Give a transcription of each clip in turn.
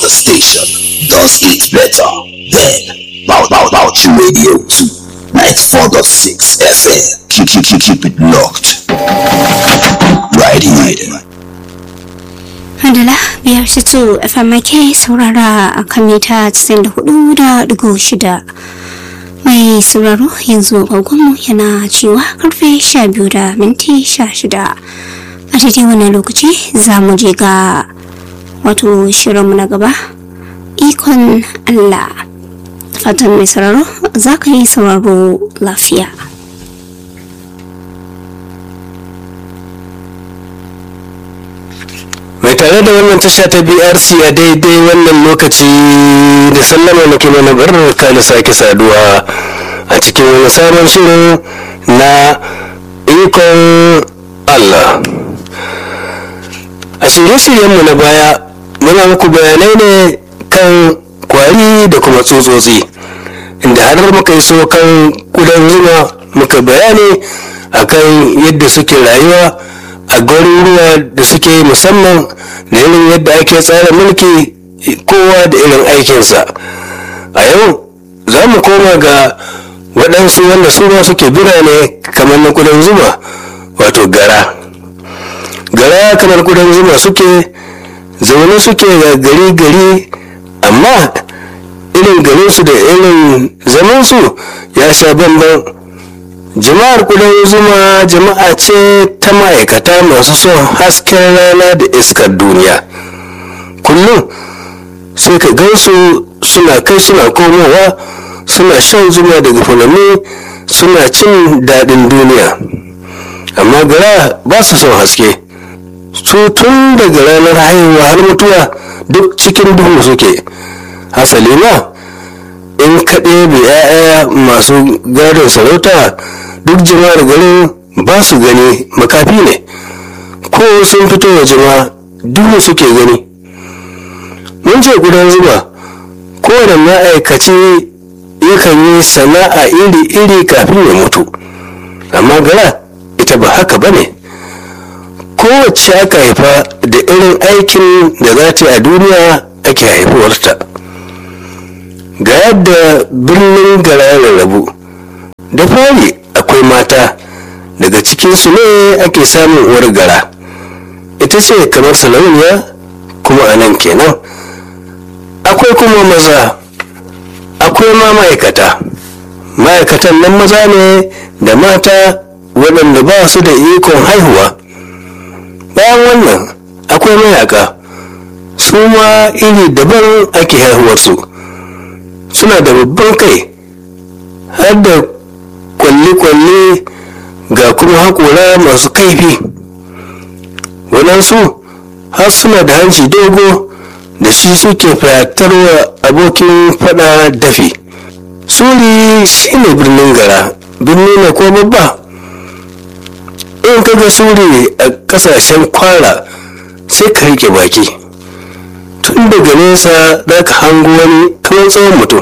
other station does it better. Then, Bow Bow Bouchi Radio 2, 94.6 FM. Keep, keep, keep, keep it locked. Right here. Handala biyar situ FMK saurara a kan mita 94.6 mai sauraro yanzu agogonmu yana cewa karfe 12 da minti 16 a daidai wannan lokaci za mu je ga wato shirinmu na gaba ikon Allah fatan mai sauraro za ka yi sauraro lafiya. mai tare da wannan tasha ta brc a daidai wannan lokaci da sallama na kuma na barka da sake saduwa a cikin wani sabon shirin na ikon allah a shirye-shiryenmu na baya muna muku bayanai ne kan kwari da kuma tsutsotsi inda har muka yi so kan kudan zuma muka bayani akan yadda suke rayuwa a garuruwa da suke musamman da irin yadda ake tsara mulki kowa da irin aikinsa a yau za mu koma ga waɗansu wanda su ma suke birane kamar na kudan zuma wato gara gara kamar kudan zuma suke zaune suke ga gari gari amma irin garinsu da irin zamansu ya sha bambam jama'ar kudan zuma jama'a ce ta ma'aikata masu son hasken rana da iskar duniya kullum sai ka gansu suna kai suna komowa suna shan zuma daga fulani suna cin daɗin duniya amma gara ba su son haske su tun daga ranar haihuwa har mutuwa duk cikin duhu suke hasali ma in ka ɗebe 'ya'ya masu gadon sarauta duk jama'ar garin ba su gani makafi ne ko sun fito wa jama'a duhu suke gani mun ce gudan zuba kowane ma'aikaci yakan yi sana'a iri-iri kafin ya mutu amma gara ita ba haka ba ne kowace aka haifa da irin aikin da za ta yi a duniya ake haifuwarta ga yadda birnin gara ya rarrabu da fari akwai mata daga cikinsu ne ake samun uwar gara ita ce kamar sarauniya kuma a nan kenan akwai kuma maza akwai ma ma'aikata ma'aikatan nan maza ne da mata waɗanda ba su da ikon haihuwa bayan wannan akwai mayaka su ma iri daban ake haihuwarsu suna da babban kai har da kwalle-kwalle ga kuma haƙora masu kaifi waɗansu har suna da hanci dogo da shi suke fatarwa abokin fada dafi suri shine birnin gara birni ne ko babba in kaga suri a kasashen kwara sai ka rike baki tun daga nesa za ka hango wani kamar tsawon mutum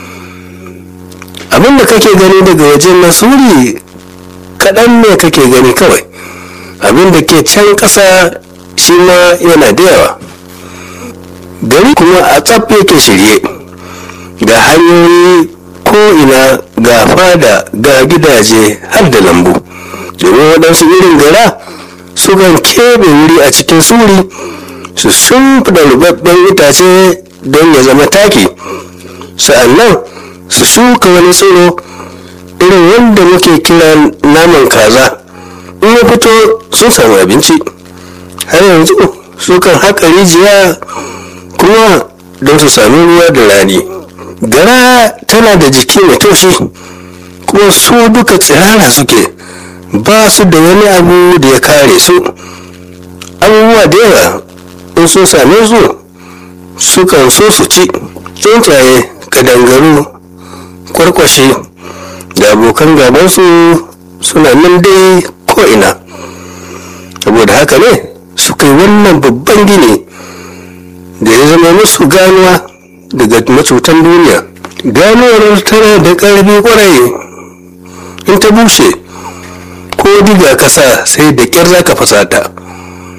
abinda kake gani daga wajen na suri kaɗan ne kake gani kawai abinda ke can ƙasa shi ma yana da yawa gari kuma a tsaf yake shirye ga hanyoyi ko'ina ga fada ga gidaje har da lambu domin waɗansu irin gara sukan keɓe wuri a cikin suri su shimfiɗa rubabben itace don ya zama taki sa'annan su shuka wani tsiro irin wanda muke kira naman kaza in ya fito sun samu abinci har yanzu sukan haƙa rijiya kuma don su sami ruwa da rani gara tana da jiki mai taushi kuma su duka tsirara suke ba su da wani abu da ya kare su abubuwa da yawa in sun same su sukan so su ci tsuntsaye kadangaru kwarkwashe da abokan gabansu suna nan dai ko'ina saboda haka ne suka yi wannan babban gini da ya zama musu ganuwa daga macutan duniya ganuwar tana da ƙarfi ƙwarai in ta bushe ko diga kasa sai da ƙyar za ka fasata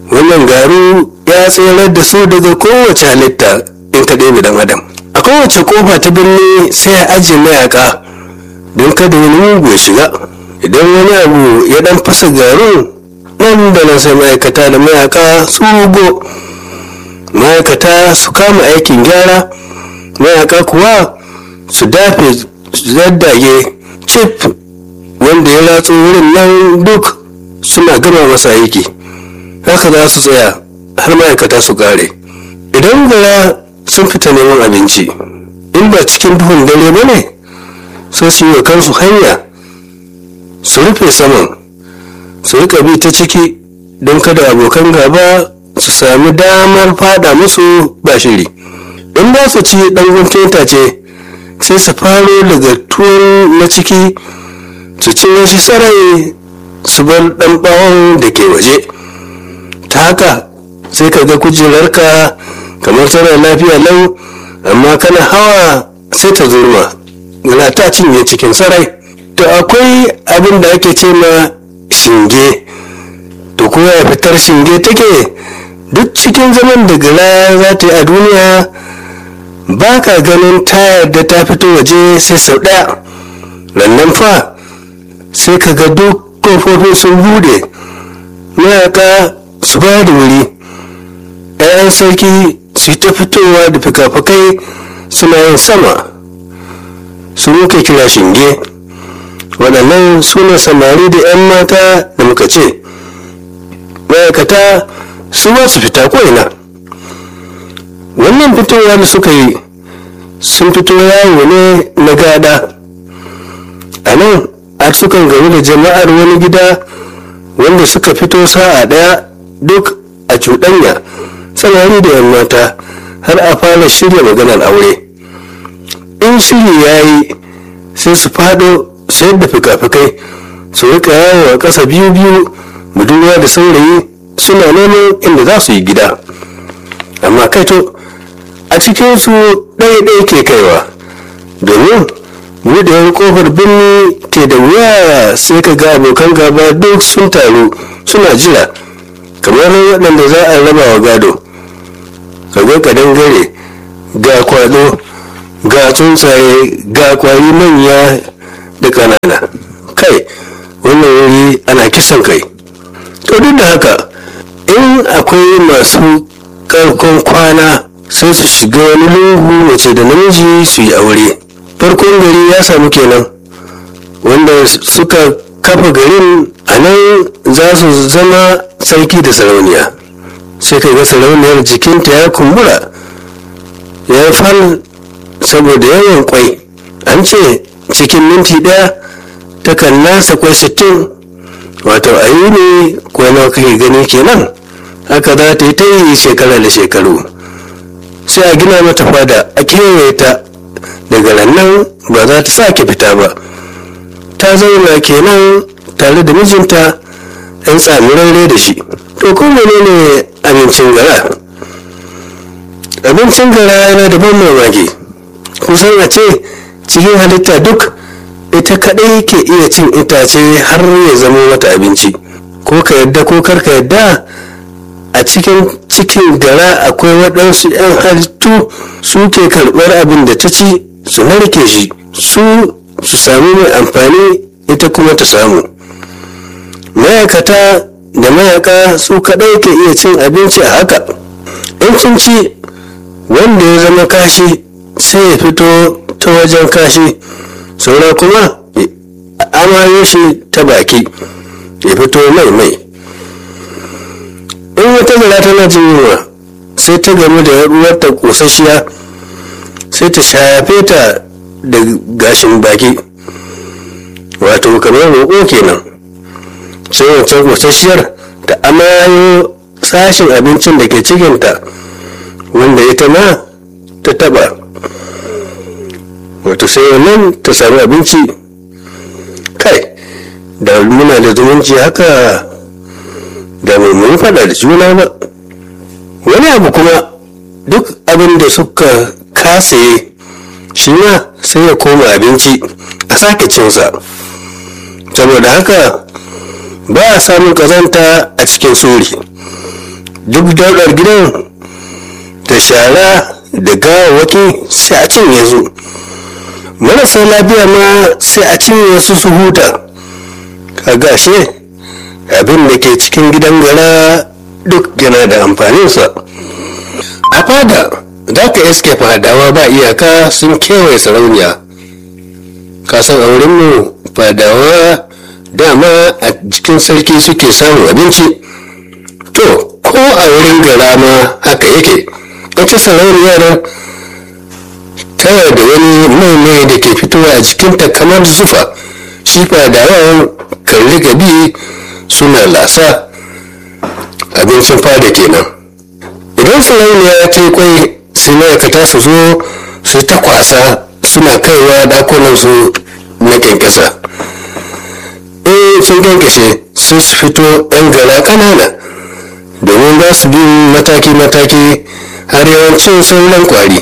wannan garu ya tserar da su daga kowace halitta in ka ɗebe dan adam a kowace kofa ta birni sai ya ajiye mayaka don kada wani mugu ya shiga idan wani abu ya dan fasa garin nan da nan sai ma'aikata da mayaka su rugo ma'aikata su kama aikin gyara mayaka kuwa su dafe su zaddage cif wanda ya ratso wurin nan duk suna gama masa aiki haka za su tsaya har ma'aikata su kare idan gara sun fita neman abinci in ba cikin duhun dare ba ne sai su yi wa kansu hanya su rufe saman su rika bi ta ciki don kada abokan gaba su sami damar fada musu ba shiri in ba su ci dan guntun ce sai su faro daga tuwon na ciki su cinye shi sarai su bar dan bawon da ke waje ta haka sai ka ga kujerarka kamar tana lafiya lau amma kana hawa sai ta zurma yana ta cinye cikin sarai to akwai abin da ake ce ma shinge to kuma ya fitar shinge take duk cikin zaman da gara za ta yi a duniya ba ka ganin ta yadda ta fito waje sai sau ɗaya rannan fa sai ka ga duk kofofin sun bude mayaka su ba da wuri 'ya'yan sarki su yi ta fitowa da fikafikai suna yin sama su muke kira shinge waɗannan su ne samari da 'yan mata da muka ce ma'aikata su ba su fita ko'ina wannan fitowa da suka yi sun fito yawo ne na gada a nan har sukan gamu da jama'ar wani gida wanda suka fito sa'a ɗaya duk a cuɗanya samari da 'yan mata har a fara shirya maganar aure in shiri ya yi sai su fado sayar da fika-fikai su rika yawo a ƙasa biyu-biyu budurwa da saurayi suna neman inda za su yi gida amma kaito a cikinsu ɗaya-ɗaya ke kaiwa domin buɗewar ƙofar birni ke da wuya sai ka ga abokan gaba duk sun taru suna jira kamar waɗanda za a raba wa gado ka ga kadangare ga kwado ga tsuntsaye ga kwari manya da ƙanana kai wannan wuri ana kisan kai to duk da haka in akwai masu karkon kwana sai su shiga wani lungu mace da namiji su yi aure farkon gari ya samu kenan wanda suka kafa garin a nan za su zama sarki da sarauniya sai ka ga sarauniyar jikinta ya kumbura ya fal saboda yawan kwai an ce cikin minti daya takan nasa kwai sittin wato a yi ne kwai nawa kake gani kenan haka za ta yi ta yi shekara da shekaru sai a gina mata fada a kewaye ta daga nan ba za ta sake fita ba ta zauna kenan tare da mijinta ɗan tsamirarre da shi to ko menene abincin gara abincin gara yana da ban mamaki kusan a ce cikin halitta duk ita kaɗai ke iya cin itace har ya zama mata abinci ko ka yadda ko kar ka yadda a cikin cikin gara akwai waɗansu 'yan halittu su ke karɓar abin da ta ci su narke shi su su sami mai amfani ita kuma ta samu ma'aikata da mayaka su kaɗai ke iya cin abinci a haka in sun ci wanda ya zama kashi sai ya fito ta wajen kashi saura kuma amayo shi ta baki ya fito mai mai in wata gara tana jin yunwa sai ta gamu da ruwarta kosasshiya sai ta shafe ta da gashin baki wato kamar roƙo kenan sai wancan kosasshiyar ta amayo sashin abincin da ke cikinta wanda ita ma ta taba wato sai wannan ta sami abinci kai da muna da zumunci haka da mun faɗa da juna ba wani abu kuma duk abin da suka kasaye shi ma sai ya koma abinci a sake cinsa saboda haka ba a samun kazanta a cikin sori duk daular gidan da shara da gawawaki sai a cinye su marasa lafiya ma sai a cinye su su huta kaga ashe abin da ke cikin gidan gara duk yana da amfaninsa a fada za ka iske fadawa ba iyaka sun kewaye sarauniya kasan aurenmu fadawa dama a cikin sarki suke samun abinci to ko a wurin gara ma haka yake ita sarauniyar tana da wani mai mai da ke fitowa a jikinta kamar zufa shi fadawan kan riga bi suna lasa abincin fada kenan idan sarauniya ta yi kwai sai ma'aikata su zo su ta kwasa suna kaiwa dakunan su na kyankyasa in sun kyankyashe sai su fito yan gara kanana domin za su bi mataki-mataki har yawancin sauran kwari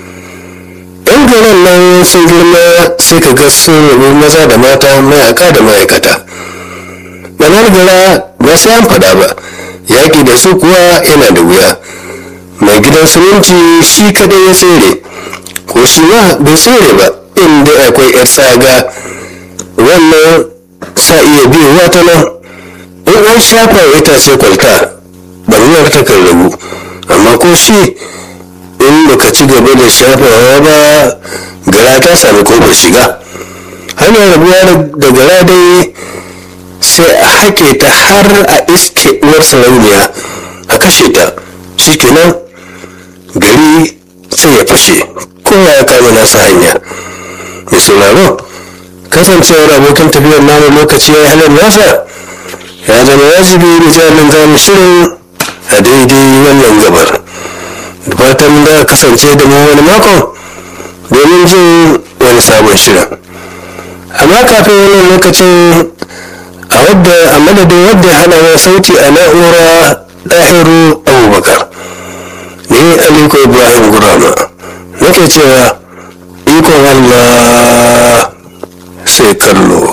yan garan nan sun girma sai ka ga sun rabu maza da mata mayaka da ma'aikata manar gara ba sai an fada ba yaƙi da su kuwa yana da wuya mai gidan suminci shi kadai ya tsere ko shi ma bai tsere ba inda akwai yar tsaga wannan sa iya biyowa ta nan in an shafa itace kwalta barnar ta kan rabu amma ko shi in baka ci gaba da shafawa ba gara ta sami kofar shiga hanyar rabuwa da gara dai sai a haƙe ta har a iske uwar sarauniya a kashe ta shikenan gari sai ya fashe kowa ya kama nasa hanya mai sauraro kasancewar abokin tafiyar namu lokaci ya yi halar nasa ya zama wajibi da jami'in zamu shirin a daidai wannan gabar da fatan da kasance da mu wani makon domin jin wani sabon shirin amma kafin wannan lokacin a wadda a madadin wadda ya hana wa sauti a na'ura ɗahiru abubakar ni aliko ibrahim gurama nake cewa ikon allah sai kallo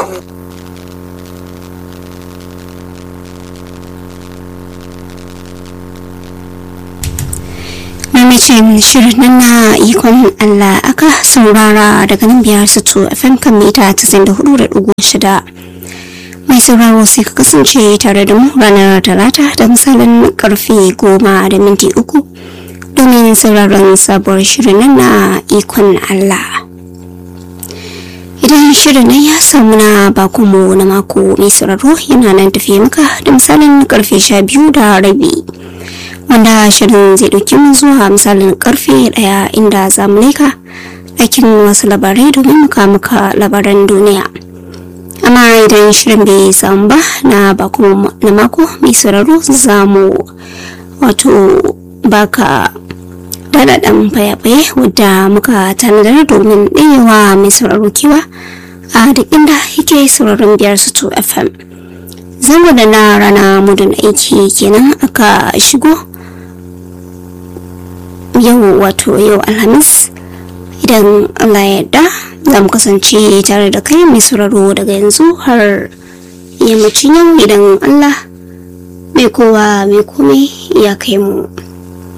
mamacin shirin nan na ikon Allah aka saurara daga nan biyar su FM kan mita 94.6 mai sauraro sai ka kasance tare da mu ranar talata da misalin karfe goma da minti uku domin sauraron sabuwar shirin nan na ikon Allah idan shirin nan ya samu na bakonmu na mako mai sauraro yana nan tafiye maka da misalin karfe sha biyu da rabi wanda shirin zai ɗauki mu zuwa misalin karfe ɗaya inda za mu leka ɗakin wasu labarai domin muka muka labaran duniya amma idan shirin bai samu ba na bako na mako mai sauraro za mu wato baka daɗaɗɗen fayafaye wadda muka tanadar domin ɗayewa mai sauraro kewa a duk inda yake sauraron biyar su fm zango da na rana mudun aiki kenan aka shigo yau wato yau alhamis idan allah ya yarda za mu kasance tare da kai mai sauraro daga yanzu har yammacin yau idan allah mai kowa mai komai ya kai mu